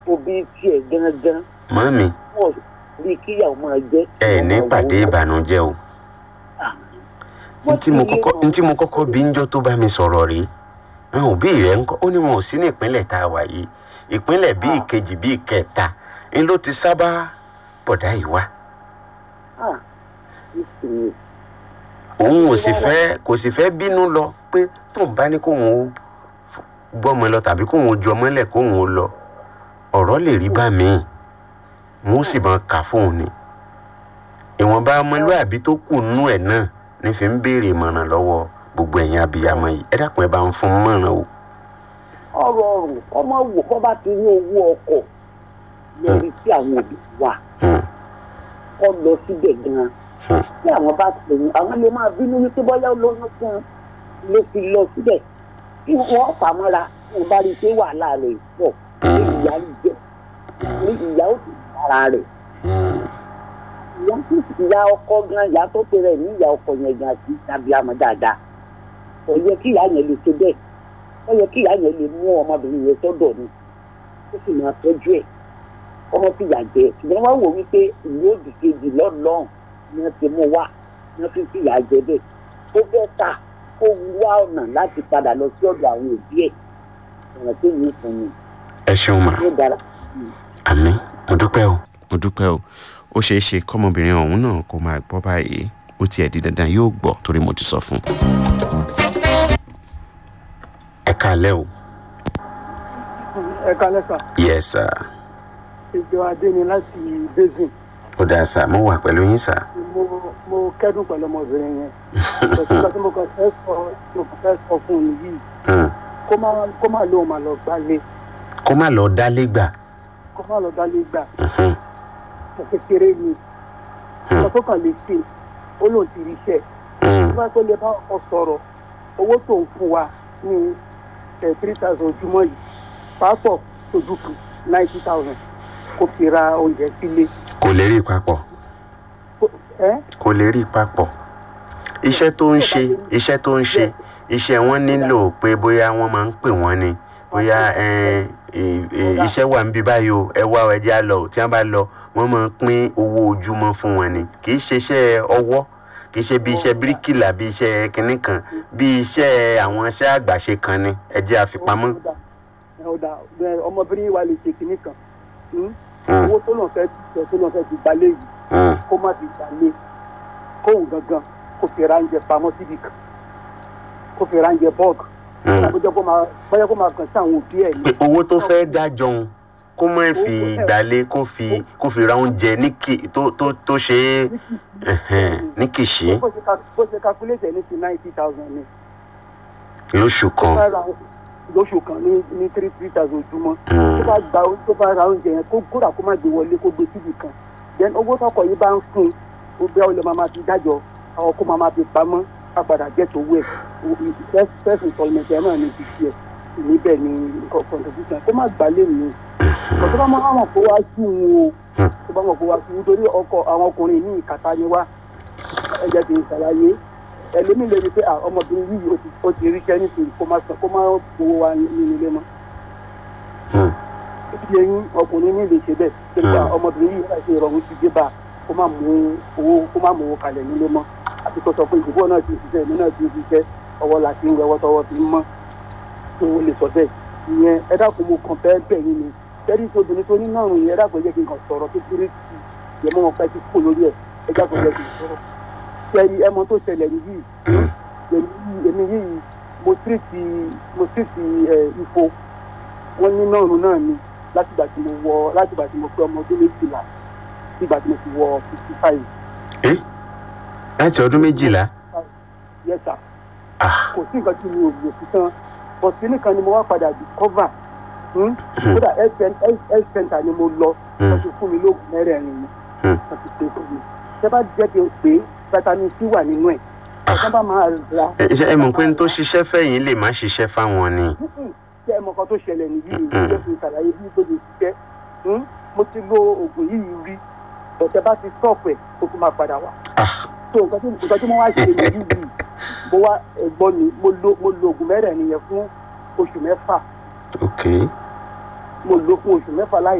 òbí tiẹ̀ gangan mọ́mí wọ́n rí kíyàwó máa jẹ́. ẹ ní pàdé ìbànújẹ́ o ntí mo kọ́kọ́ ntí mo kọ́kọ́ bí njọ́ tó bá mi sọ̀rọ̀ rí àwọn òbí rẹ̀ ń kọ́ ó ní wọn ò sí ní ìpínlẹ̀ tá a wà yìí ìpínlẹ̀ bíi ìkejì bíi ìkẹta ń ló ti sábà bọ̀dá yìí wá Ah, ìsìn òun ò sì fẹ́ kò sì fẹ́ bínú lọ pé tóun bá ní kóun ó f- gbọ́mọ lọ tàbí kóun ó ju ọmọ lẹ̀ kóun ó lọ ọ̀rọ̀ lè rí bá mi wọn ó sì máa kà fóun ni ìwọ̀nba ọmọlúàbí tó kù nú ẹ̀ náà ní fi ń béèrè ìmọ̀ràn lọ́wọ́ gbogbo ẹ̀yin abiyamọ yìí ẹ dákun ẹ bá ń fún un mọ̀ràn o. ọ̀rọ̀ ọ̀rùn ọmọ wò kọ́ bá ti ní owó ọkọ̀ lórí tí àwọn òbí wà Hmm, kọ́ lọ síbẹ̀ gan-an hmm, tí àwọn bá ti lè àwọn lè máa bínú wípé bọ́yá lóyún fún un ló fi lọ síbẹ̀ kí wọ́n fà mọ́ra tí wọ́n bá rí i pé wàhálà rẹ̀ pọ̀ ní ìyá ń jẹ ní ìyá ó sì dára rẹ̀ hmm. ìyá tó sì ìyá ọkọ gan ìyá tó pe rẹ̀ ní ìyá ọkọ yẹn gan sí tàbí àmọ́ dáadáa kò yẹ kí ìyá yẹn lè ṣe bẹ́ẹ̀ ó yẹ kí ìyá yẹn lè mú ọmọbìnrin yẹn sọ́dọ̀ ni ó sì máa tọ́jú ẹ̀ ọmọ sì yà jẹ ṣùgbọ́n wọ́n wò wípé ìlú òdì kejì lọ́nlọ́n ni wọ́n ti mú wá ni wọ́n fi fi yà jẹ bẹ́ẹ̀ ó fẹ́ ta kó wá ọ̀nà láti padà lọ sí ọ̀dọ̀ àwọn òbí ẹ̀ ọ̀nà tó yìí fún mi ẹ ṣeun mà ní dára. àmì mo dúpẹ́ o. mo dúpẹ́ o ó ṣeé ṣe kọ́mọbìnrin ọ̀hún náà kó máa gbọ́ báyìí ó tiẹ̀ di dandan yóò gbọ́ torí mo ti sọ fún un. ẹ kálẹ́ o. ẹ kalẹ sà yes sir. ìjọ adé ni láti basin ó dáa sá mo wà pẹ̀lú yín sá. mo mo kẹdùn pẹlú ọmọbìnrin yẹn òtún kan tí mo kàn fẹ́ sọ mo kàn fẹ́ sọ fún un yìí Hmm. kó má kó má lóun má lọ gbálé kó má lọ dálé gbà. kó má lọ gbálé gbà Mhm. kò kékeré ni Hmm. ọ̀sán tó kàn lè ṣe ó lóun ti rí iṣẹ́ Hmm. tó bá tó lè bá ọkọ sọ̀rọ̀ owó tó ń fún wa ní three thousand ojúmọ́ yìí pàápọ̀ tójú kan ninety thousand kó fi ra oúnjẹ sílé kò lè rí papọ̀ Kó- ẹ́ kò lè rí papọ̀ iṣẹ́ tó ń ṣe iṣẹ́ tó ń ṣe iṣẹ́ wọn nílò pé bóyá wọ́n máa ń pè wọ́n ni bóyá ẹ, ẹ, ẹ, iṣẹ́ wà níbí báyìí o ẹ wá ọ ẹjẹ́ á lọ o tí wọ́n bá lọ wọ́n máa ń pín owó ojúmọ́ fún wọn ni kì í ṣe iṣẹ́ ọwọ́ kì í ṣe bí iṣẹ́ bíríkìlà bí iṣẹ́ kinní kan bí iṣẹ́ àwọn iṣẹ́ àgbàṣe kan ni ẹjẹ́ àfipamọ́. ọ̀dà ọ̀dà ọmọbìnrin wa lè ṣe kinní kan hmm? Hmm, owó tó lọ́n fẹ́ tẹ̀ tó lọ́n fẹ́ fi gbalé yìí hmm. kó má fi gbalé kóhùn gangan kó fi ránjẹ pamọ́ síbi kan kó fi ránjẹ bọ́ọ̀gù Hmm. bóyá kó máa bóyá kó máa kàn sí àwọn òbí ẹ̀ ní. pé owó tó fẹ́ dájọ́ òun kó má fi gbalé kó fi kó fi ra oúnjẹ ní kì tó tó tó ṣe é ẹ̀hẹ̀n, ní kìṣí bó ṣe ká- bó ṣe calculate ẹ̀ ní ti ninety thousand ni lóṣù tó kan. bá ra lóṣù kan ní ní three three thousand ojúmọ́ Hmm. tó bá gba tó bá ra oúnjẹ yẹn kó kódà kó má gbé wọlé kó gbé síbi kan then owó tọkọ yìí bá ń fún un ó bẹ́ ọ lè máa ma fi dájọ́ àwọn kó máa ma fi pamọ́ á padà jẹ́ tó wẹ̀ first first installment ẹ̀ náà ní ti tiẹ̀ níbẹ̀ ni nǹkan contribution kó má gbà lé mi kò tó bá máa mọ̀ kó wá sí wọn o tó bá mọ̀ kó wá sí wọn torí ọkọ àwọn ọkùnrin ní ìkàtà ni wá ẹ jẹ́ kí n ṣàlàyé ẹlòmíì lè rí i pé ah, ọmọbìnrin yìí ó ti- ó ti ríṣẹ́ nítorí kó má san kó má gbowó wa nínú ilé mọ́ Hmm. ibi ẹyin ọkùnrin ní lè ṣe bẹ́ẹ̀ pé Hmm. nípa ọmọbìnrin yìí láti ìrọ̀rùn ti dé bá a, kó má mú owó kó má mú owó kalẹ̀ nílé mọ́ àti kó sọ pé ìdìbò náà ti ṣiṣẹ́ èmi náà ti ṣiṣẹ́ ọwọ́ la ti ń wẹwọ́ tọwọ́ fi ń mọ́ tó o lè sọ bẹ́ẹ̀ ìyẹn ẹ dákun mo kàn bẹ́ẹ̀ bẹ́ẹ̀ yín ni tẹ́lí tí obìnrin tó ní náà rùn yẹn ẹ dákun ẹ jẹ́ kí n kàn sọ̀rọ̀ kékeré sí i yẹn mọ́ wọn pẹ́ ti kú lórí ẹ̀ ẹ dákun ẹ jẹ́ kí n sọ̀rọ̀ tẹ́lí ẹ mọ tó ṣẹlẹ̀ níbí Hmm. èmi yìí- èmi yìí mo tírìtì mo tírìtì ẹ̀ ifo wọ́n ní náà rùn náà ni látìgbà tí mo wọ látìgbà tí mo pé ọmọ ọdún méjìlá sígbà tí mo ti wọ fifty five Eh? láti ọdún méjìlá yẹta Ah, kò sí nǹkan tí mi ò lò sí tán but kíní kan ni mo wá padà discover hmm? kódà health cen- health- health center ni mo lọ Hmm. wọ́n ti fún mi lóògùn mẹ́rẹ̀ẹ̀rin ni Hmm. wọ́n ti pè fún mi ṣé bá jẹ́ kí n pè é vitamin c wà nínú ẹ̀ ọ̀sán bá máa ra ẹ ṣe- ẹ mọ̀ pé n tó ṣiṣẹ́ fẹ́yìn lè má ṣiṣẹ́ fáwọn ni. ṣé ẹ mọ̀ kan tó ṣẹlẹ̀ nìyí Mm-mm. ṣé kí n ṣàlàyé bí gbogbo ṣiṣẹ́ Hmm? mo ti lo oògùn yìí rí ọ̀sẹ̀ bá ti stop ẹ̀ ó tún máa padà wá Ah, so nǹkan tí nǹkan tí mo wá ṣe nìyí yìí mo wá ẹ̀gbọ́n mi mo lo mo lo oògùn mẹ́rẹ̀ẹ̀rin yẹn fún oṣù mẹ́fà ok. mo lò fún oṣù mẹ́fà láì